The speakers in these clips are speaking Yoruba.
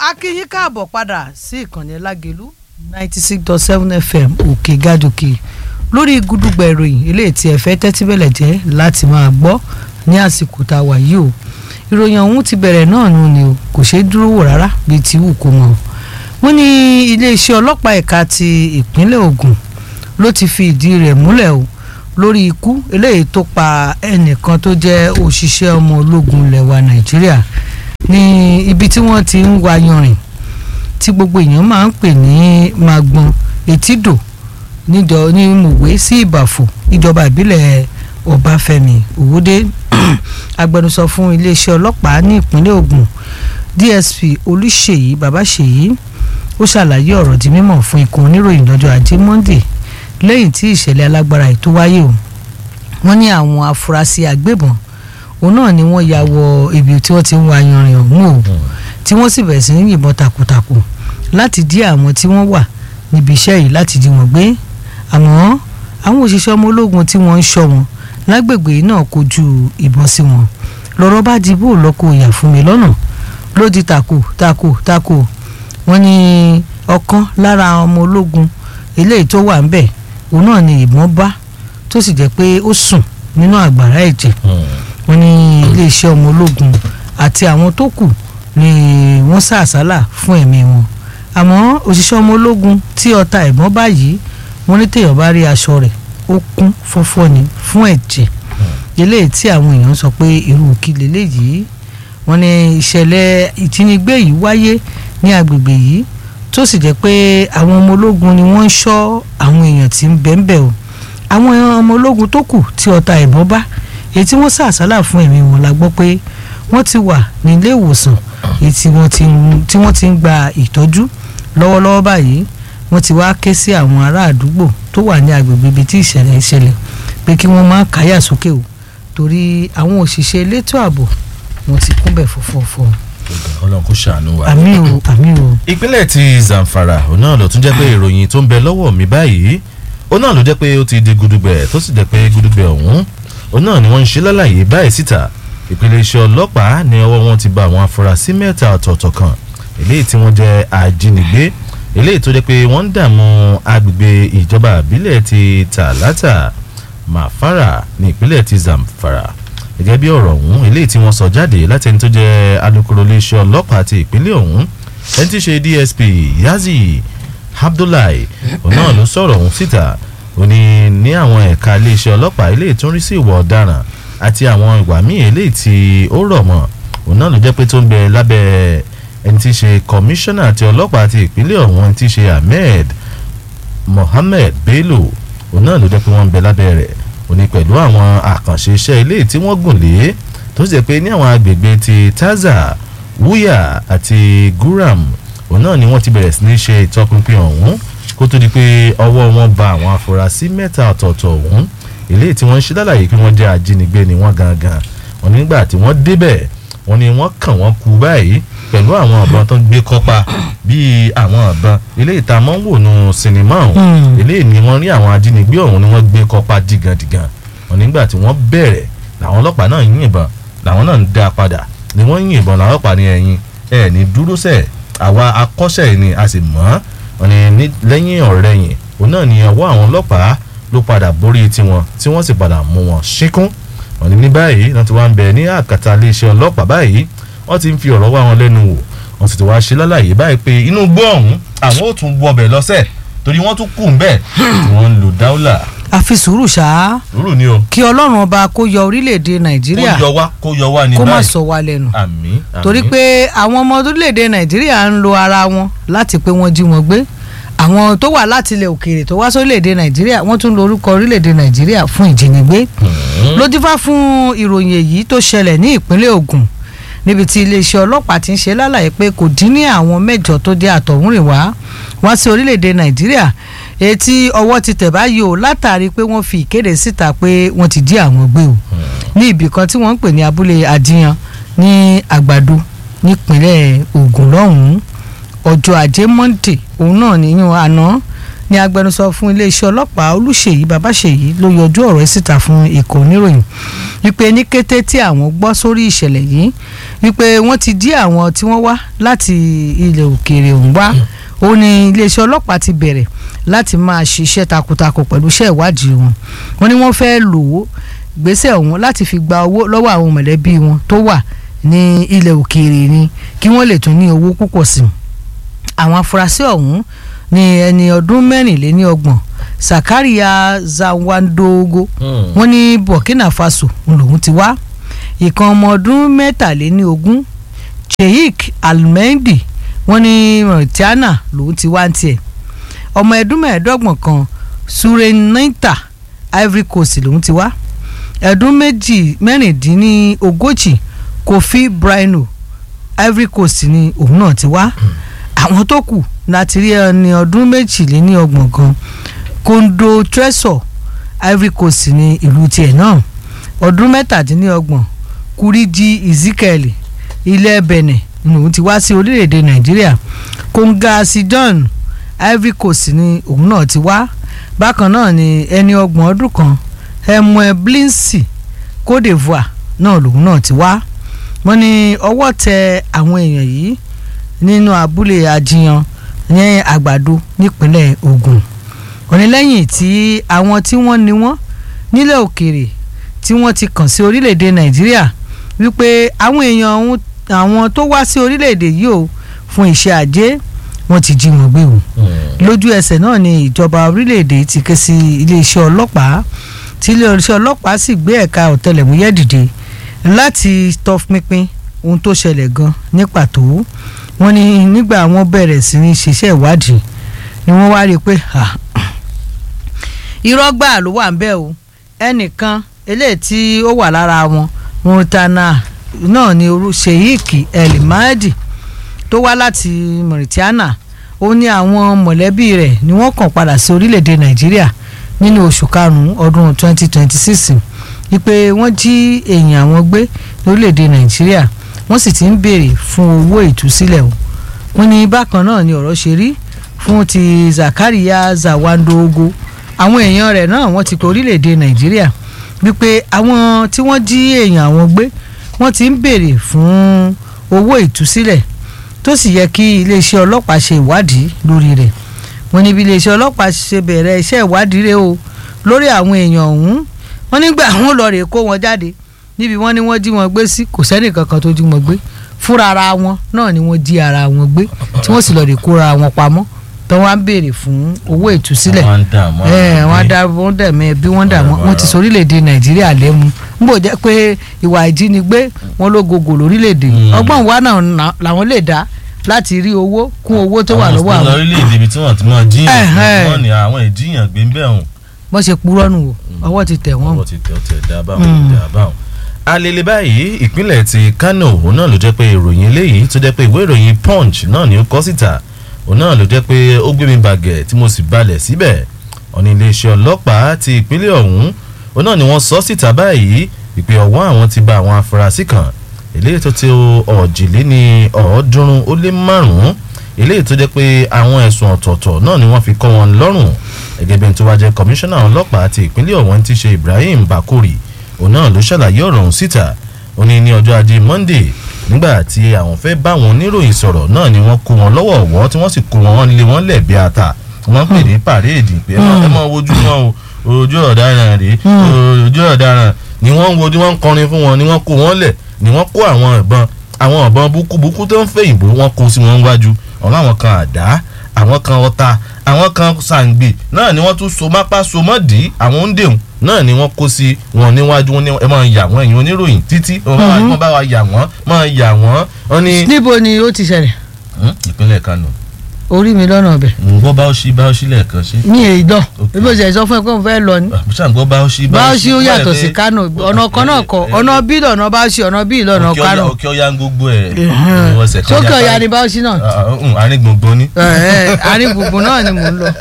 a kí yín káàbọ̀ padà sí ìkànnì lágẹ̀lú ninety six dot seven fm òkè gàdòkè lórí gúdúgbà ìròyìn eléyìí tí ẹ fẹ́ tẹ́tí bẹ̀lẹ̀ jẹ́ láti máa gbọ́ ní àsìkò tá a wà yìí o ìròyìn ọ̀hún ti bẹ̀rẹ̀ náà nù ni o kò ṣeé dúró wò rárá bíi ti wù kó mọ̀ wọ́n ní iléeṣẹ́ ọlọ́pàá ẹ̀ka ti ìpínlẹ̀ Ògùn ló ti fi ìdí rẹ̀ múlẹ̀ o lórí ikú eléyìí tó pa ẹnìkan tó jẹ́ òṣìṣẹ́ ọmọ ológun ilẹ̀ wa Nàìjíríà ní ibi tí wọ́n ti ń wa yanrìn tí gbogbo èèyàn máa ń pè ní magbon etídò níjọ ní mòwe sí ìbàfò ìjọba ìbílẹ̀ ọbáfẹ́mi òwòdé agbẹnusọ fún iléeṣẹ́ ọlọ́pàá ní ìpínlẹ̀ Ògùn DSP olùṣèyí babaṣèyí ó ṣàlàyé ọ̀rọ̀ di mímọ̀ fún ikùn oníròyìn lọ́jọ́ ajé Monday lẹ́yìn tí ìṣẹ̀lẹ̀ alágbára yìí tó wáyé o wọ́n ní àwọn afurasí agbébọn òun náà ni wọ́n ya wọ ibi tí wọ́n ti ń wa yanrìn ọ̀hún o tí wọ́n sì bẹ̀rẹ̀ sí ní yìnbọn takuntakun láti dí àwọn tí wọ́n wà níbi iṣẹ́ yìí láti dí wọn gbé àmọ́ àwọn òṣìṣẹ́ ọmọ ológun tí wọ́n ń ṣọ́ wọn lágbègbè náà kojú ìbọn sí wọn lọ́rọ̀ bá di bó lọ́kọ̀ ìyà fún mi lọ́nà ló di tako tako tako wọ́n ní ọ̀kan lára ọmọ ológun eléyìí tó wà ń bẹ̀ òun náà ni ìbọn bá tó sì jẹ́ pé ó sùn nínú àgbàrá ẹ̀jẹ̀ wọ́n ní iléeṣẹ́ ọmọ ológun àti àwọn tó kù ni wọ́n sá àsálà fún ẹ̀mí wọn àmọ́ òṣìṣẹ́ ọmọ ológun tí ọta ìbọn báyìí wọ́n ní téèyàn bá rí aṣọ rẹ̀ ó kún fọ́fọ́ ni fún ẹ̀jẹ̀ eléyìí tí àwọn èèyàn sọ pé irú kí leléyìí wọ́n ní ìṣẹ̀lẹ̀ ìjínigbé yìí wáyé ní agbègbè yìí tó sì jẹ́ pé àwọn ọmọ ológun ni wọ́n ń ṣọ́ àwọn èèyàn tí ń bẹ́ńbẹ́ o àwọn ọmọ ológun tó kù tí ọta ìbọn bá èyí tí wọ́n sá àsálà fún ẹ̀mí wọn la gbọ́ pé wọ́n ti wà nílé ìwòsàn èyí tí wọ́n ti ń gba ìtọ́jú lọ́wọ́lọ́wọ́ báyìí wọ́n ti wá ké sí àwọn ará àdúgbò tó wà ní agbègbè ibi tí ìṣẹ̀lẹ̀ ìṣẹ̀lẹ̀ pé kí wọ́n má káyà sókè o torí àwọn òṣìṣẹ́ elétò ààbò wọ́n ti kúnbẹ̀ fọ́fọ́fọ́. Ọlọ́run kò ṣàánú wa. àmì o àmì o. ìpínlẹ̀ ti Zamfara òun náà ló tún jẹ́ pé ìròyìn tó ń bẹ lọ́wọ́ mi báyìí òun náà ló jẹ́ pé ó ti di gudugbẹ̀ tó sì jẹ́ pé gudugbẹ̀ ọ̀hún òun náà ni wọ́n ń ṣe lálàyé báyìí síta ìpínlẹ̀ iṣẹ́ ọlọ́pàá ní ọwọ́ wọn ti bá àwọn afurasí mẹ́ta ọ̀tọ̀ọ̀tọ̀ kan eléyìí tí wọ́n jẹ́ ajínigbé eléyìí tó jẹ́ pé wọ́n ń dààmú agbègbè ìjọba àbílẹ̀ ti Tàlátà Màfàrà ní ìpínlẹ̀ ti Zamfara gẹ́gẹ́ bí ọ̀rọ̀ ọ̀hún eléyìí tí wọ́n sọ jáde láti ẹni tó jẹ́ alukoro iléeṣẹ́ ọlọ́pàá ti ìpínlẹ̀ ọ̀hún ẹni tí í ṣe DSP Yazi Abdullahi òun náà ló sọ̀rọ̀ ọ̀hún síta ó ní ní àwọn ẹ̀ka iléeṣẹ́ ọlọ́pàá eléyìí tó ń rí sí ìwà ọ̀daràn àti àwọn ìwà míì eléyìí tí ó rọ̀ mọ́ òun náà ló jẹ́ pé tó ń bẹ lábẹ́ ẹni tí í ṣe kọmíṣánná ti ọlọ́pàá ti ìpínlẹ̀ ọ̀hún ẹni tí í ṣe Ahmed Mohammed Bello òun náà ló jẹ́ pé wọ́n ń bẹ lábẹ́ rẹ̀ ó ní pẹ̀lú àwọn àkànṣe iṣẹ́ eléyìí tí wọ́n gùn lé tó sì jẹ́ pé ní àwọn agbègbè ti Taza Wuya àti Guram òun náà ni wọ́n ti bẹ̀rẹ̀ sí ní ṣe ìtọpinpin ọ̀hún kó tó di pé ọwọ́ wọn ba àwọn afurasí mẹ́ta ọ̀tọ̀ọ̀tọ̀ ọ̀hún eléyìí tí wọ́n ń ṣe lálàyé pé wọ́n jẹ́ ajínigbé ni wọ́n gangan wọ́n nígbà tí wọ́n débẹ̀ wọ́n ní wọ́n kàn wọ́n kú báyìí pẹ̀lú àwọn ọ̀bọ̀n tó ń gbé kọ́pa bíi àwọn ọ̀bọ̀n eléyìí tá a mọ̀ ń wò nù sinimá ọ̀hún eléyìí ni wọ́n rí àwọn ajínigbé ọ̀hún ni wọ́n gbé kọ́pa dìgàndìgàn wọ́n nígbà tí wọ́n bẹ̀rẹ̀ làwọn ọlọ́pàá náà yìnbọn làwọn náà ń dá padà ni wọ́n yìnbọn làwọn ọlọ́pàá ní ẹ̀yìn ẹ̀ ní dúró sẹ̀ àwa akọ́ṣẹ́ ni a sì mọ̀ wọ́n ní lẹ́yìn ọ̀rẹ́yìn òun náà ni ọwọ́ àwọn ọlọ́pàá ló padà borí tiwọn tí wọ́n sì padà mú wọn ṣíkún wọ́n ní ní báyìí wọ́n ti wá ń bẹ ní àkàtà iléeṣẹ́ ọlọ́pàá báyìí wọ́n ti ń fi ọ̀rọ̀ wá wọn lẹ́nu wò wọ́n sì ti wá ṣe lálàyé báyìí pé inú gbọ́ ọ̀hún àwọn ò tún wọbẹ̀ lọ́sẹ̀ torí wọ́n tún kù ń bẹ̀ tí wọ́n ń lo dáúlà. àfi sùúrù ṣá. sùúrù ni o. kí ọlọ́run ọba kó yọ orílẹ̀-èdè nàìjíríà kó yọ wá kó yọ wá ní báyìí kó má sọ wá lẹ́nu. àmín àmín. torí pé àwọn ọmọ orílẹ̀-èdè nàìjíríà ń lo ara wọn láti pé wọ́n jí wọn gbé àwọn tó wà láti ilẹ̀ òkèèrè tó wá sórílẹ̀-èdè nàìjíríà wọ́n tún lo orúkọ orílẹ̀-èdè nàìjíríà fún ìjínigbé ló dífá fún ìròyìn èyí tó ṣẹlẹ̀ ní ìpínlẹ̀ Ògùn níbi tí iléeṣẹ́ ọlọ́pàá ti ń ṣe lálàyé pé kò dín ní àwọn mẹ́jọ tó jẹ́ àtọ̀húnrìnwá wá sí orílẹ̀-èdè nàìjíríà èyí tí ọwọ́ ti tẹ̀ báyìí o látàrí pé wọ́n fi ìkéde síta pé wọ́n ti jí àwọn gbé o ní ibì kan tí wọ́n ń pè ní abúlé àdìyàn ní àgbàdo nípínlẹ̀ Ògùn lọ́hùn-ún ọjọ́ ajé monde òun náà níyàn àná ní agbẹnusọ fún iléeṣẹ́ ọlọ́pàá olùṣèyí babáṣèyí ló yọjú ọ̀rọ̀ ẹ̀ síta fún ikọ̀ oníròyìn wípé ní kété tí àwọn gbọ́ sórí ìṣẹ̀lẹ̀ yìí wípé wọ́n ti dí àwọn tí wọ́n wá láti ilẹ̀ òkèèrè ọ̀hún wá ó ní iléeṣẹ́ ọlọ́pàá ti bẹ̀rẹ̀ láti máa ṣiṣẹ́ takuntakun pẹ̀lú iṣẹ́ ìwádìí wọn wọ́n ní wọ́n fẹ́ lò ó gbèsè ọ̀hún láti fi gba owó lọ́wọ́ àwọn mọ̀lẹ́bí wọn tó wà ní ilẹ̀ òkèèrè ni kí wọ́n lè tún ní owó púpọ̀ sí i àwọn afurasí ọ̀hún ní ẹni ọdún mẹ́rìnléníọgbọ̀n Sakaria Zawandogo wọ́n ní Burkina Faso lòun ti wá ìkan ọmọ ọdún mẹ́tàléníogún Sheikh Almendi wọ́n ní Mauritania lòun ti wá ń tiẹ̀ ọmọ ẹdún mẹ́ẹ̀ẹ́dọ́gbọ̀n kan Surenita Ivory Coast lòun ti wá ẹdún méjì mẹ́rìndínlógójì Kofi Brino Ivory Coast ni òun náà ti wá àwọn tó kù láti rí ẹni ọdún méjìléníọgbọ̀n kan Kondo Tresor Ivory Coast ní ìlú tiẹ̀ náà ọdún mẹ́tàdínlọ́gbọ̀n Kuriji Ezekiel ilẹ̀ Benin ni òun ti wá sí orílẹ̀-èdè Nàìjíríà Konga Sidon Ivory Coast ni òun náà ti wá bákan náà ni ẹni ọgbọ̀n ọdún kan Emwe Blinsi Côte d'Ivoire náà lòun náà ti wá wọ́n ní ọwọ́ tẹ àwọn èèyàn yìí nínú abúlé ajiyan ní àgbàdo nípínlẹ̀ Ògùn onílẹ́yìn tí àwọn tí wọ́n ní wọ́n nílẹ̀ òkèèrè tí wọ́n ti kàn sí orílẹ̀-èdè Nàìjíríà wípé àwọn èèyàn ọ̀hún àwọn tó wá sí orílẹ̀-èdè yìí o fún iṣẹ́ ajé wọ́n ti jí wọn gbé o lójú ẹsẹ̀ náà ni ìjọba orílẹ̀-èdè ti ké sí iléeṣẹ́ ọlọ́pàá tí iléeṣẹ́ ọlọ́pàá sì gbé ẹ̀ka ọ̀tẹlẹ̀múyẹ́ dìde láti tọpinpin ohun tó ṣẹlẹ̀ gan ní pàtó wọ́n ní nígbà wọ́n bẹ̀rẹ̀ sí ní ṣiṣẹ́ ìwádìí ni wọ́n wá rí i pé irọ́ gbà ló wà ń bẹ̀ o ẹnìkan eléyìí tí ó wà lára wọn murtana náà ni orú sheik el mahdi tó wá láti mauritania ó ní àwọn mọ̀lẹ́bí rẹ̀ ni wọ́n kàn padà sí orílẹ̀-èdè nàìjíríà nínú oṣù karùn-ún ọdún 2026 wípé wọ́n jí èèyàn àwọn gbé lórílẹ̀-èdè nàìjíríà wọ́n sì ti ń béèrè fún owó ìtúsílẹ̀ o wọ́n ní bákan náà ni ọ̀rọ̀ ṣe rí fún ti Zakaria Zawandogo àwọn èèyàn rẹ̀ náà wọ́n ti kọ orílẹ̀-èdè nàìjíríà wípé àwọn tí wọ́n jí èèyàn àwọn gbé wọ́n ti ń béèrè fún owó ìtúsílẹ̀ tó sì yẹ kí iléeṣẹ́ ọlọ́pàá ṣe ìwádìí lórí rẹ̀ wọ́n ní bí iléeṣẹ́ ọlọ́pàá ṣe bẹ̀rẹ̀ iṣẹ́ ìwádìí rẹ̀ o lórí àwọn èèyàn ọ̀hún wọ́n nígbà àwọn lọ rè kó wọn jáde níbi wọ́n ní wọ́n jí wọn gbé sí kò sẹ́nì kankan tó jí wọn gbé fúnra ara wọn náà ni wọ́n jí ara wọn gbé tí wọ́n sì lọ rè kóra wọn pamọ́ tó wá ń béèrè fún owó ìtúsílẹ̀ ẹ wọ́n dá wọ́n dẹ̀mẹ́ bí wọ́n dà wọ́n ti sọ orílẹ̀-èdè nàìjíríà lẹ́mu n bò jẹ́ pé ìwà ìjínigbé wọn ló gògò lórílẹ̀-èdè ọgbọ́n wa náà làwọn lè dá láti rí owó kún owó tó wà lọ́wọ́ àwọn. àwọn orílẹ̀-èdè ibi tí wọ́n ti máa jíyàn wọ́n ní àwọn ìjíyàn gbé ń bẹ̀ hùn. wọ́n ṣe purọ́ nù o ọwọ́ ti tẹ̀ wọ́n. ọwọ́ ti tẹ̀ ọ́ tẹ̀ dá báwọn dá báwọn. alele báyìí ìpínlẹ̀ ti Kano òun náà ló jẹ́ pé ìròyìn eléyìí tó jẹ́ pé ìwé ìròyìn Punch náà ni ó kọ síta òun náà ló jẹ́ pé ó gbé mi bàgẹ̀ tí mo sì balẹ̀ síbẹ̀ ọ̀nà iléeṣẹ́ ọlọ́pàá ti ìpínlẹ̀ ọ̀hún òun náà ni wọ́n sọ síta báyìí ìpè ọ̀wọ́n àwọn ti ba àwọn afurasí kan eléyìí tó ti ọ̀jìléní ọ̀ọ́dúnrún ó lé márùn-ún eléyìí tó jẹ́ pé àwọn ẹ̀sùn ọ̀tọ̀ọ̀tọ̀ náà ni wọ́n fi kọ́ wọn lọ́rùn gẹ́gẹ́ bí n tó wá jẹ́ kọmíṣánná ọlọ́pàá ti ìpínlẹ̀ ọ̀hún ti ṣe Ibrahim Bakori òun náà ló ṣàlàyé ọ̀rọ̀ ọ̀hún síta ó ní ní ọjọ́ ajé Monday nígbà tí àwọn fẹ́ bá wọn oníròyìn sọ̀rọ̀ náà ni wọ́n kó wọn lọ́wọ́ ọ̀wọ́ tí wọ́n sì kó wọn lé wọn lẹ̀ bí ata wọ́n pè ní pàréèdì pé ẹ máa wojú wọn o ojú ọ̀daràn rèé ojú ọ̀daràn ni wọ́n ń wojú wọn ń kọrin fún wọn ni wọ́n kó wọn lẹ̀ ni wọ́n kó àwọn ìbọn àwọn ìbọn búkúbúkú tó ń fẹ́ ìbò wọn kó sí wọn wájú ọ̀rọ̀ àwọn kan àdá àwọn kan ọta àwọn kan sàǹgbì náà ni wọ́n tún so mápá so mọ́dì àwọn ń dèun náà ni wọ́n kó sí wọn níwájú wọn ní ẹ máa yà wọ́n ẹ̀yin oníròyìn títí wọ́n bá wa yà wọ́n máa yà wọ́n. wọ́n ní. níbo ni ó ti ṣẹlẹ̀. ìpínlẹ̀ Kano. orí mi lọ́nà ọbẹ̀. ǹgbọ́ bá ó ṣí bá ó ṣí lẹ́ẹ̀kan ṣe. ní èyí dán ebi òṣèlú sọ fún ẹ pé mo fẹ́ lọ ni. ṣàǹgbọ́ bá ó ṣí bá ó ṣí ó yàtọ̀ sí Kano ọ̀nà kan náà kọ ọ̀nà bí lọ́nà bá ó ṣí ọ̀nà bí lọ́nà Kano. òkè ọ̀yà ń gbogbo ẹ̀ sókè ọ̀yà ni bá ó ṣí náà. àárín gbùngbùn ni. àárín gbùngbùn náà ni mò ń lọ.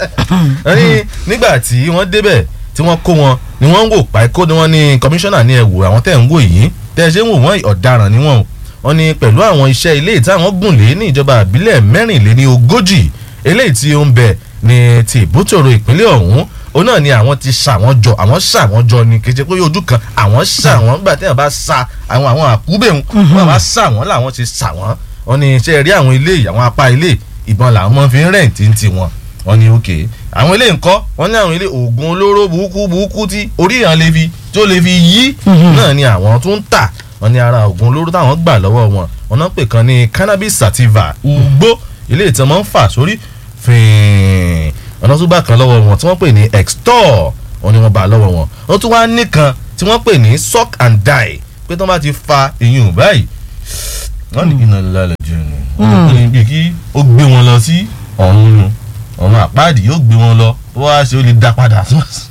nígbà tí wọ́n débẹ̀ tí wọ́n kó wọn ni wọ́n ń wò páíkó ni wọ́n ní kọmíṣánná ní ẹ wò àwọn tẹ̀ ń wò yìí tẹ́ ẹ ṣe ń wò wọ́n ọ̀daràn ni wọ́n wọ́n ní pẹ̀lú àwọn iṣẹ́ ilé tí àwọn gùn lé ní ìjọba àbílẹ̀ mẹ́rìnléní ogójì eléyìí tí ó ń bẹ ní ti ìbútòrò ìpínlẹ̀ ọ̀hún òun náà ni àwọn ti ṣà wọ́n jọ àwọn ṣà wọ́n jọ ni kì í ṣe pé ojú kan àwọn ṣà wọ́n gbà tí wọ́n bá ṣà àwọn àwọn àkúbẹ̀ wọn bá ṣà wọ́n làwọn ti ṣà wọ́n wọ́n ní ṣe rí àwọn ilé yìí àwọn apá ilé ìbọn làwọn máa fi ń rẹ̀ǹtì ti wọn wọ́n ní òkè àwọn ilé ńkọ́ wọ́n ní àwọn ilé oògùn olóró burúkú burúkú tí orí ìyàn lè fi tí ó lè fi yí náà ni àwọn tún ń tà wọ́n ní ara oògùn olóró táwọn gbà lọ́wọ́ wọn wọ́n náà pè kan ní cannabis sativa ugbó ilé ìtàn máa ń fà sórí fìín ọ̀nà tó bá kan lọ́wọ́ wọn tí wọ́n pè ní extor wọ́n ní wọ́n bá lọ́wọ́ wọn wọ́n tún wá nìkan tí wọ́n pè ní suck and die pé tí wọ́n bá ti fa ìyún báyìí wọ́n ní iná lálẹ́ jù ní wọ́n ní bí kí ó gbé wọn lọ sí ọ̀run nu ọ̀run àpáàdì yóò gbé wọn lọ wọ́n á ṣe ó lè dá padà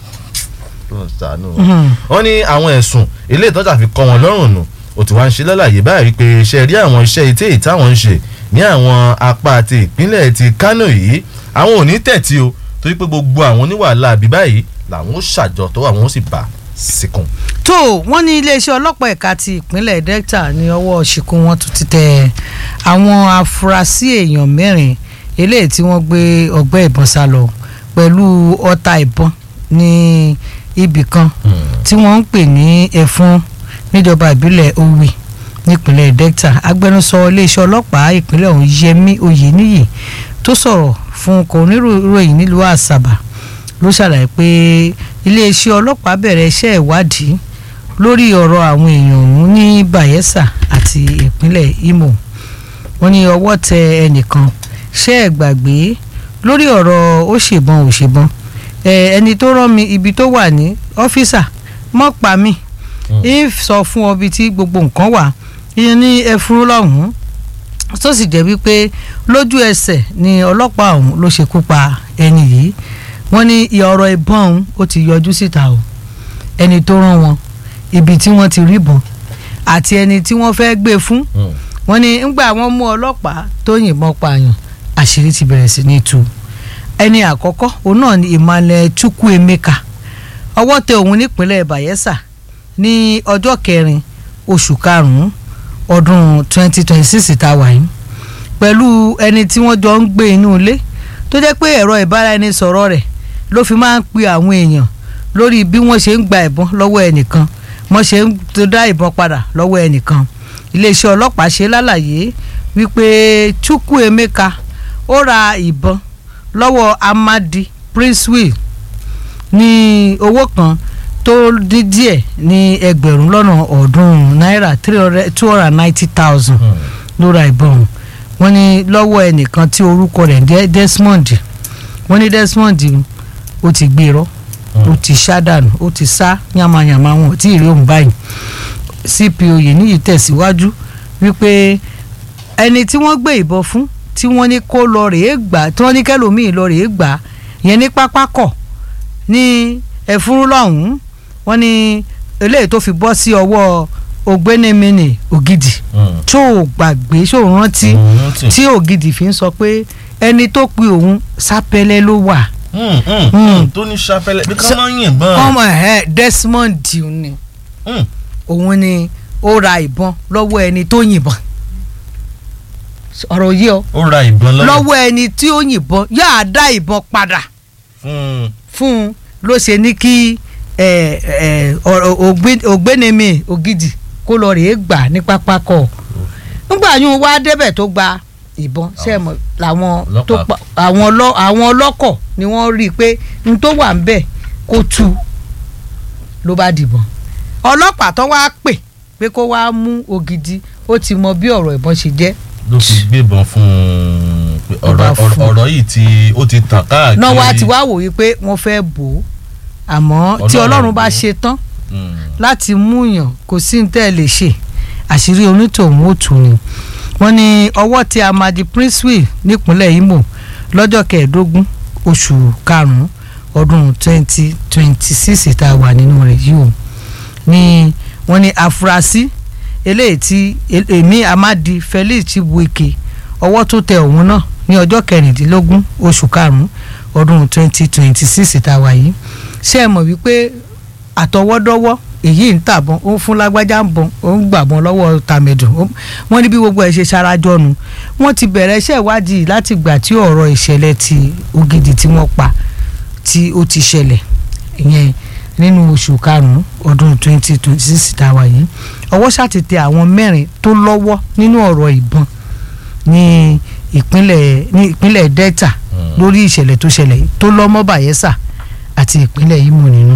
wọ́n ní àwọn ẹ̀sùn ilé ìtọ́jà fi kọ́ wọn lọ́rùn nù ó ti wá ń ṣe lálàyé báyìí pé iṣẹ́ rí àwọn iṣẹ́ ìtẹ́ ìtàwọn ń ṣe ní àwọn apá àti ìpínlẹ̀ ti Kánò yìí àwọn ò ní tẹ̀tí o torí pé gbogbo àwọn oníwàhálà àbí báyìí làwọn ó ṣàjọ tó àwọn ó sì bá síkùn. tó wọ́n ní iléeṣẹ́ ọlọ́pàá ẹ̀ka ti ìpínlẹ̀ Delta ní ọwọ́ ṣìkún wọn tún ti tẹ àwọn afurasí èèyàn mẹ́rin eléyìí tí wọ́n gbé ọgbẹ́ ìbọn sá lọ pẹ̀lú ọta ìbọn ní ibì kan tí wọ́n ń pè ní ẹ̀fún níjọba ìbílẹ̀ Owi nípínlẹ̀ Delta agbẹnusọ iléeṣẹ́ ọlọ́pàá ìpínlẹ̀ ọ̀hún Yẹmí Oyèníyì tó sọ̀rọ̀ fún kòníròyìn nílùú Àṣàbà ló ṣàlàyé pé iléeṣẹ́ ọlọ́pàá bẹ̀rẹ̀ iṣẹ́ ìwádìí lórí ọ̀rọ̀ àwọn èèyàn ọ̀hún ní Bayelsa àti ìpínlẹ̀ Imo wọ́n ní ọwọ́ tẹ ẹnìkan ṣẹ́ ẹ̀ gbàgbé lórí ọ̀rọ̀ ó ṣèbọn ò ṣèbọn ẹni tó rán mi ibi tó wà ní ọ́fíìsà mọ́ pa mí ń sọ fún ọ bí tí gbogbo nǹkan wà ìyẹn ní ẹfúrú lọ́hùn-ún tó sì jẹ́ wípé lójú ẹsẹ̀ ni ọlọ́pàá ọ̀hún ló ṣekú pa ẹni yìí wọ́n ní ọ̀rọ̀ ìbọn ọ̀hún ó ti yọjú síta o ẹni tó rán wọn ibi tí wọ́n ti rí ìbọn àti ẹni tí wọ́n fẹ́ gbé fún wọ́n ní ńgbà wọ́n mú ọlọ́pàá tó yìnbọn pààyàn àṣírí ti bẹ̀rẹ̀ sí ní tú ẹni àkọ́kọ́ òun náà ni Emmanuel Chukwuemeka ọwọ́ tẹ òun nípínlẹ̀ Bayelsa ní ọjọ́ kẹrin oṣù karùn-ún ọdún 2026 tá a wà yìí pẹ̀lú ẹni tí wọ́n jọ ń gbé inú ilé tó jẹ́ pé ẹ̀rọ ìbáraẹnisọ̀rọ̀ rẹ̀ ló fi máa ń pe àwọn èèyàn lórí bí wọ́n ṣe ń gba ìbọn lọ́wọ́ ẹnìkan wọ́n ṣe ń dá ìbọn padà lọ́wọ́ ẹnìkan iléeṣẹ́ ọlọ́pàá ṣe lálàyé wípé Chukwuemeka ó ra ìbọn lọ́wọ́ Amadi Princewill ní owó kan tó dín díẹ̀ ní ẹgbẹ̀rún lọ́nà ọ̀ọ́dúnrún náírà two hundred and ninety thousand ló ra ìbọn wọ́n ní lọ́wọ́ ẹnìkan tí orúkọ rẹ̀ jẹ́ Desmond wọ́n ní Desmond ó ti gbé irọ́ ó ti sá dànù ó ti sá yàmàyàmà wọn ò tí ì rí òun báyìí CPO Oyèníyì tẹ̀síwájú wípé ẹni tí wọ́n gbé ìbọn fún tí wọ́n ní kó lọ rèé gbà tí wọ́n ní kẹlòmíì lọ rèé gbà yẹn ní pápákọ̀ ní ẹ̀fúrú lọ́hùn-ún wọ́n ní eléyìí tó fi bọ́ sí ọwọ́ ògbénémìnì ògidì tó o gbàgbé tó o rántí tí ògidì fi ń sọ pé ẹni tó pe òun sápẹ́lẹ́ ló wà. tó ní sápẹ́lẹ́ bí ká máa ń yìnbọn. ọmọ ẹ Desmond ni òun ni ó ra ìbọn lọ́wọ́ ẹni tó yìnbọn ọ̀rọ̀ yìí ọ ó ra ìbọn lọ́wọ́ lọ́wọ́ ẹni tí ó yìnbọn yáa dá ìbọn padà fún un ló ṣe ní kí ògbénemi ògidì kó lọ rèé gbà ní pápákọ̀ nígbà yún wá débẹ̀ tó gba ìbọn sẹ́mọ̀ làwọn tó pa àwọn ọlọ́kọ̀ ni wọ́n rí i pé n tó wà ń bẹ̀ kó tú ló bá dìbọn ọlọ́pàá tó wá pè pé kó wá mú ògidì ó ti mọ bí ọ̀rọ̀ ìbọn ṣe jẹ́ ló fi gbébọn fún un ọ̀rọ̀ yìí tí ó ti tàn káàkiri. náà wá ti wá wò wípé wọ́n fẹ́ bò ó àmọ́ tí ọlọ́run bá ṣe tán láti mú yàn kò sí ní tẹ́ ẹ lè ṣe àṣírí onítòhún ó tù ní. wọ́n ní ọwọ́ tí Amadi Princewill nípínlẹ̀ Imo lọ́jọ́ kẹẹ̀ẹ́dógún oṣù karùn-ún ọdún twenty twenty six tá a wà nínú rẹ̀ yìí o ní wọ́n ní afurasí eléyìí tí èmi Amadi Felix Chibuike ọwọ́ tó tẹ òun náà ní ọjọ́ kẹrìndínlógún oṣù karùn-ún ọdún twenty twenty six tá a wà yìí ṣé ẹ mọ̀ wípé àtọwọ́dọ́wọ́ èyí ń tàbọn ó ń fún lágbájá ń bọn ó ń gbàbọn lọ́wọ́ tàmẹ̀dùn ó- wọ́n ní bí gbogbo ẹ̀ ṣe ṣarajọ́nu wọ́n ti bẹ̀rẹ̀ iṣẹ́ ìwádìí láti gbà tí ọ̀rọ̀ ìṣẹ̀lẹ̀ ti ògidì tí wọ́n pa tí ó ti ṣẹlẹ̀ ìyẹn nínú oṣù karùn-ún ọdún twenty twenty six tá a wà yìí ọwọ́ ṣàtìtẹ àwọn mẹ́rin tó lọ́wọ́ nínú ọ̀rọ̀ ìbọn ní ìpínlẹ̀ ní ìpínlẹ̀ delta lórí ìṣẹ̀lẹ̀ tó ṣẹlẹ̀ yìí tó lọ́ mọ́ bayelsa àti ìpínlẹ̀ imo nínú.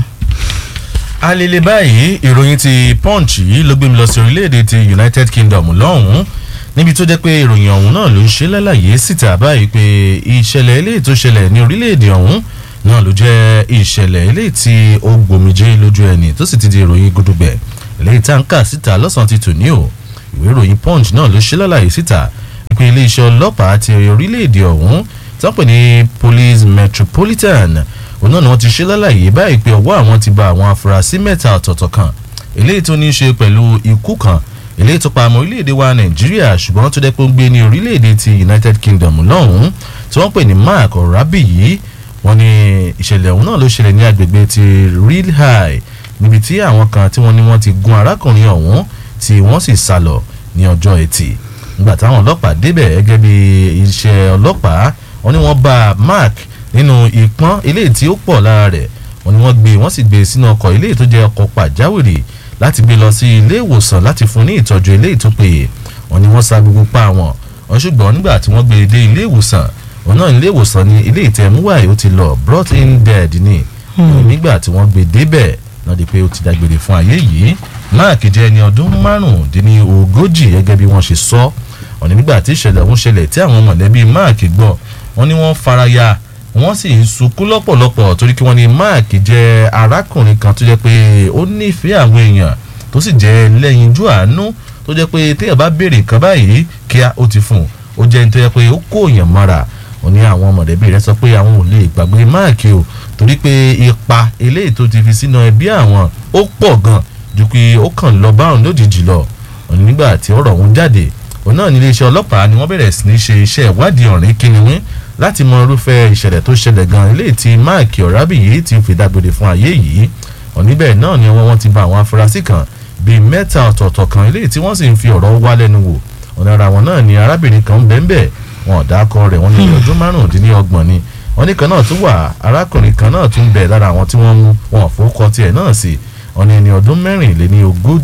alele báyìí ìròyìn ti punch yìí ló gbé mi lọ sí orílẹ̀-èdè ti united kingdom lọ́hùn-ún níbi tó jẹ́ pé ìròyìn ọ̀hún náà ló ń ṣe lálàyé síta báyìí pé ìṣẹ̀lẹ̀ eléyìí tó ṣẹlẹ̀ ní orílẹ̀-èdè ọ̀hún náà ló jẹ́ ìṣẹ̀lẹ̀ eléyìí tí ó gbòmìjé lójú ẹni tó sì ti di ìròyìn gudugbẹ̀ eléyìí tá ń kà síta lọ́sàn-án ti tò ní o ìwé ìròyìn punch náà ló ṣe lálàyé síta pé iléeṣẹ́ ọlọ́pàá ti orílẹ̀-èdè ọ̀hún tó ń pè ní police metropolitan òun náà ni wọ́n ti ṣe lálàyé báyìí pé ọwọ́ àwọn ti ba àwọn afurasí mẹ́ta ọ̀tọ̀ọ̀tọ̀ kan eléyìí tó ní í ṣe pẹ̀lú ikú kan eléyìí tó pa ọmọ orílẹ̀-èdè wa nàìjíríà ṣùgbọ́n tó dẹ́ pé ó ń gbé ní orílẹ̀-èdè ti united kingdom lọ́hùn-ún tí wọ́n pè ní mark ọ̀rábì yìí wọ́n ní ìṣẹ̀lẹ̀ ọ̀hún náà ló ṣẹlẹ̀ ní agbègbè ti real high níbi tí àwọn kan tí wọ́n ní wọ́n ti gun arákùnrin ọ̀hún tí wọ́n sì sá lọ ní ọjọ́ ẹtì nígbà táwọn ọlọ́pàá débẹ̀ gẹ́gẹ́ bí iṣẹ́ ọlọ́pàá wọ́n ní wọ́n bá mark nínú ìpọ́n eléyìí tí ó pọ̀ lára rẹ̀ wọ́n ní wọ́n gbé wọ́n sì gbé sínú ọkọ̀ eléyìí tó jẹ́ ọkọ̀ pàjáwìrì láti gbé lọ sí ilé ìwòsàn láti fún ní ìtọ́jú eléyìí tó péye wọ́n ní wọ́n sá gbogbo pa wọn wọ́n ṣùgbọ́n nígbà tí wọ́n gbé dé ilé ìwòsàn wọn náà ilé ìwòsàn ní ilé ìtẹ̀múwáì ó ti lọ brought in dead ni nígbà tí wọ́n gbé débẹ̀ náà di pé ó ti dágbére fún ayé yìí mark jẹ́ ẹni ọdún márùndínlógójì gẹ́gẹ́ bí wọ́n ṣe sọ wọ́n ní nígbà tí ìṣẹ̀lẹ̀ ọ̀hún ṣẹlẹ̀ tí àwọn mọ̀lẹ́bí mark gbọ́ wọ́n ní wọ́n faraya wọ́n sì ń sunkún lọ́pọ̀lọpọ̀ torí kí wọ́n ní mark jẹ́ arákùnrin kan tó jẹ́ pé ó nífẹ̀ẹ́ àwọn èèyàn tó sì jẹ́ lẹ́yinjú àánú tó jẹ́ pé téèyàn bá béèrè nǹkan báyìí kíá ó ti fún un ó jẹ́ ní tó jẹ́ pé ó kó èèyàn mọ́ra ó ní àwọn mọ̀lẹ́bí rẹ̀ sọ pé àwọn ò lè gbàgbé mark o torí pé ipa eléyìí tó ti fi sínú ẹbí àwọn ó pọ̀ gan ju pé ó kàn lọ báwọn lójijì lọ òní nígbà tí ọ̀rọ̀ ọ̀hún jáde òun náà ní iléeṣẹ́ ọlọ́pàá ni wọ́n bẹ̀rẹ̀ sí ní ṣe iṣẹ́ ìwádìí ọ̀rìn kínníwín láti mọ irúfẹ́ ìṣẹ̀lẹ̀ tó ṣẹlẹ̀ gan eléyìí tí máàkì ọ̀rábì yìí ti fi dágbére fún ayé yìí òníbẹ̀ náà ni ọwọ́ wọn ti bá àwọn afurasí kan bíi mẹ́ta ọ̀tọ̀ọ̀tọ̀ kan eléyìí tí wọ́n sì ń fi ọ̀rọ̀ wá lẹ́nu wò ọ̀nà ara wọn náà ni arábìnrin kan bẹ́ẹ̀ wọn ọ̀dàkọ rẹ̀ wọ́n ní ọdún márùndínlọ́gbọ̀n ni wọ́n ní kan náà tún wà arákùnrin kan náà tún bẹ̀ lára àwọn tí wọ́n mú wọn àfọwọ́kọ tiẹ̀ náà sí wọ́n ní ẹni ọdún mẹ́rìnléní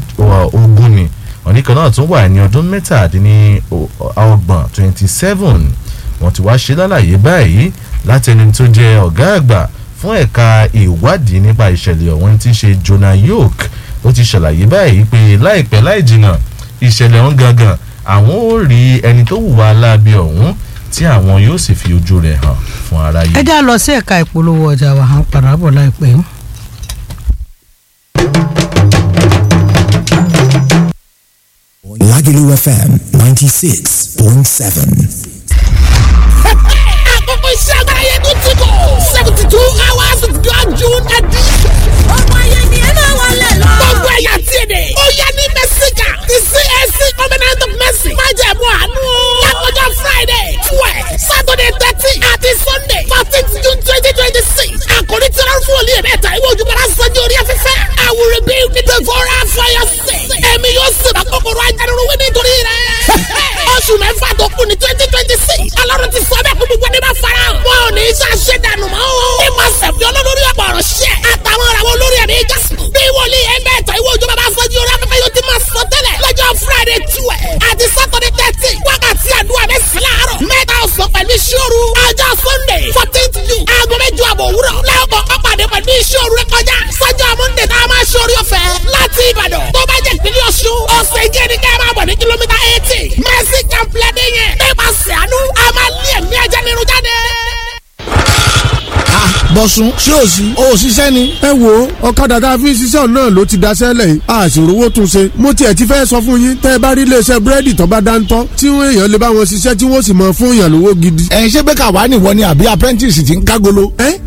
ogún ni wọ́n ní kan náà tún wà ẹni ọdún mẹ́tàdínní ọgbọ̀n twenty seven wọ́n ti wá ṣe lálàyé báyìí láti ẹni tó jẹ́ ọ̀gá àgbà fún ẹ̀ka ìwádìí nípa ìṣẹ̀lẹ̀ ọ̀hún tí í ṣe Jonah York ó ti ṣàlàyé báyìí pé láìpẹ́ láì jìnnà ìṣẹ̀lẹ̀ ọ̀hún gangan àwọn ò rí ẹni tó hùwà aláàbí ọ̀hún tí àwọn yóò sì fi ojú rẹ̀ hàn fún aráyé. ẹ já lọ sí ẹ̀ka ìpolówó ọjà wa à ń padà bọ̀ láìpẹ́. Lagelu FM 96.7. àkókò iṣẹ́ agbára yẹn tó ti bọ̀ seventy two hours of God June edition. ọmọ yẹn ni ẹ máa wọlé lọ. gbogbo ẹ̀yà tí èdè. ó yẹ ní mẹ́síkà ti CAC covenant of mercy. má jẹ̀ mú àánú. lákòjọ Friday twelve Saturday thirteen àti Sunday fourteen June twenty twenty six. àkòrí tí wọ́n fún olè mẹ́ta ìwé ojúbọ̀rá sanjó orí afẹ́fẹ́. I will rebuild the devourer for your sake. ẹ̀mí yóò sèbà kòkòrò ajánirúwé nítorí rẹ̀. oṣù mẹ́fà tó kù ní twenty twenty six. alọ́run ti sọ bẹ́ẹ̀ kó gbogbo ẹni bá fara hàn. wọn ò ní í ṣàṣẹ dànù mọ́ o. ní ma sẹ̀fì olólórí ọ̀pọ̀ ọ̀rọ̀ ṣẹ́. àtàwọn ọ̀rọ̀ àwọn olórí ẹ̀mí jásùn. bí wòlíì ẹgbẹ́ ẹ̀tọ́ ìwé òjò bàbá fọ́jú orí afẹ́fẹ́ yóò ti máa sọ tẹ́lẹ̀. lọ́jọ́ friday twelve àti saturday thirteen wákàtí àdúrà mẹ́sàn-án láàárọ̀. mẹ́ta ọ̀sán pẹ̀lú ìṣòro. ọjọ́ sunday fourteenth june aago mẹ́jọ àbọ̀ òwúrọ̀. lẹ́ọ̀kọ̀ ọ̀pàdé pẹ̀lú ìṣòro rẹ kọjá. sọ́jọ́ monday tá a máa ṣe orí ọ̀fẹ́ láti ìbàdàn. tó bá jẹ́ ìpínlẹ̀ ọ̀ṣun ọ̀sẹ̀ ìjẹ́ ni ká máa bọ̀ ní kìlómítà eighty. mercy complex yẹn. nípasẹ̀ àánú a máa lé ẹ̀mí ajá nínú jáde bọ̀sùn ṣé ò sí ò ṣiṣẹ́ ni. ẹ wo ọ̀kadà tá a fi ń ṣiṣẹ́ náà ló ti daṣẹ́ lẹ̀ yìí a sì rówó tún ṣe. mo tiẹ̀ ti fẹ́ sọ fún yín tẹ́ ẹ bá rí iléeṣẹ́ búrẹ́dì tó bá dáńtọ́ tí wọ́n èèyàn lè bá wọn ṣiṣẹ́ tí wọ́n sì mọ fún èèyàn lówó gidi. ẹ ṣé bẹ́ẹ̀ kà wá nìwọ ni àbí apprentice ti ń kágolo. ẹ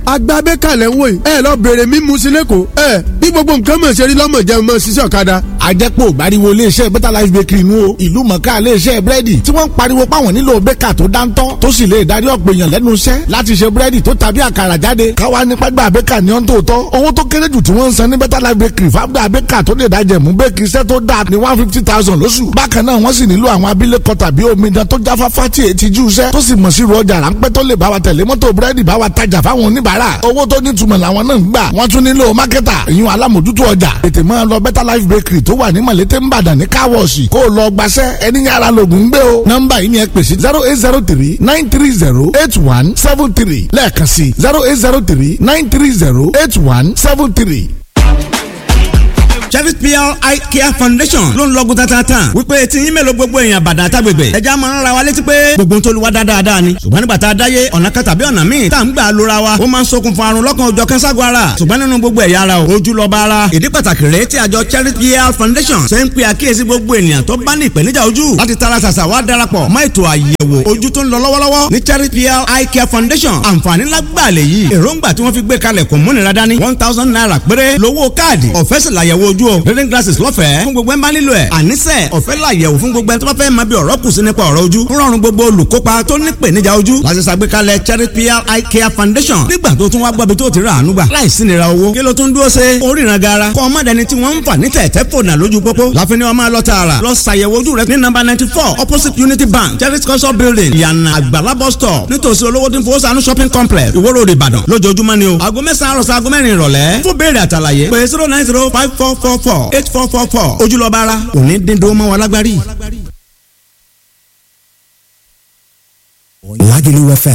àgbà abẹ́kàlẹ̀ ń wò yìí ẹ lọ bèrè mímu sí lẹ́kọ̀ọ́ ẹ bí gbogbo nǹkan mọ̀ ṣe rí lọ́mọ jẹun mọ̀ ṣiṣẹ́ ọ̀kadà. àjẹpọ̀ gbariwo iléeṣẹ́ better life bakery nu o ìlú mọ̀ká iléeṣẹ́ búrẹ́dì tí wọ́n ń pariwo páwọn nílò bẹ́kà tó dáńtọ́ tó sì lè darí ọ̀pọ̀ èèyàn lẹ́nu iṣẹ́ láti ṣe búrẹ́dì tó tàbí àkàrà jáde káwa nípa gbà bẹ́kà ní ọ́n tó tọ́ owó tó kéré jù tí wọ́n ń san ní better life bakery fáwọn bẹ́kà tó lè dájẹ̀ mú bẹ́kì iṣẹ́ tó dáa ní one fifty thousand lóṣù bákan náà wọ́n sì nílò àwọn abilékọ tàbí omidan tó jáfáfá tí èyí ti jú iṣẹ́ tó sì mọ̀ sí ru ọjà ráńpẹ́ tó lè bá wa tẹ̀lé mọ́tò búrẹ́dì bá wa tajà fáwọn oníbàárà owó tó nítumọ̀ làwọn náà ń gbà wọ́n tún nílò mákẹ́tà ìyún alámòjútó ọjà tètè máa lọ better life bakery tó wà ní mọ̀lété ńbàdàn ní káwọ̀ọ̀sì kó o lọ gbaṣẹ́ ẹni yàrá lògùn ń gbé o nọ́mbà yìí ni ẹ pè sí zero eight zero three nine three zero eight one seven three lẹ́ẹ̀kan sí zero eight zero three nine three zero eight one seven three Chevy PR Eye Care Foundation ló ń lọ́gùn tatata wípé tí yín mélòó gbogbo èèyàn bàdà àtàgbègbè ẹja máa ń ra wa létí pé gbogbo tó lu wa dáadáa ni ṣùgbọ́n nígbà tá a dáyé ọ̀nà kan tàbí ọ̀nà míì tá à ń gbà lóra wa ó máa ń ṣokùnfà àrùn lọ́kàn òjọ̀ kẹ́ńságun ara ṣùgbọ́n nínú gbogbo ẹ̀yà ara o ojú lọ́ba ara ìdí pàtàkì rèé tí àjọ Chevy PR Foundation ṣe ń pe àkíyèsí gbogbo ènìyàn tó bá ní ìpèníjà ojú láti tara ṣàṣà wá darapọ̀ mọ́ ètò àyẹ̀wò ojú tó ń lọ lọ́wọ́lọ́wọ́ ní Chevy PR Eye Care Foundation àǹfààní lágbàlẹ̀ yìí èròǹgbà tí wọ́n fi gbé kalẹ̀ kò múnira dání one thousand naira péré lówó káàdì ọ̀fẹ́ sì làyẹ̀wò ojú o reading glasses lọ́fẹ̀ẹ́ fún gbogbo ẹ̀ ń bá nílò ẹ̀ àníṣe ọ̀fẹ́ làyẹ̀wò fún gbogbo ẹ̀ tó bá fẹ́ máa bí ọ̀rọ̀ kù sí nípa ọ̀rọ̀ ojú ń rọrùn gbogbo olùkópa tó ní ìpèníjà ojú láti ṣàgbékalẹ̀ Cherry PR Eye Care Foundation nígbà tó tún wá gbọ́bi tó ti rà àánú gbà láìsí nira owó kí ló tún dúró ṣe oríran gara kọ́ ọmọ dẹni tí wọ́n ń fà ní tẹ̀tẹ̀ fònà lójú pópó láfin ni wọ́n máa lọ tààrà lọ ṣàyẹ̀wò ojú rẹ ní nọ́mbà ninety four opposite Unity Bank Cherry culture building ìyànà àgbàlá bus stop nítòsí olówó tí ń fowó sànú shopping complex Ìwó Road Ìbàdàn lójoojúmọ́ ni o aago mẹ́sàn-án àròsọ aago mẹ́rin ìrọ̀lẹ́ fún béèrè àtàlàyé pé zero nine zero five four four four eight four four four ojúlọ́ba ara òní dídó mọ́ wa lágbárí. Lagelu FM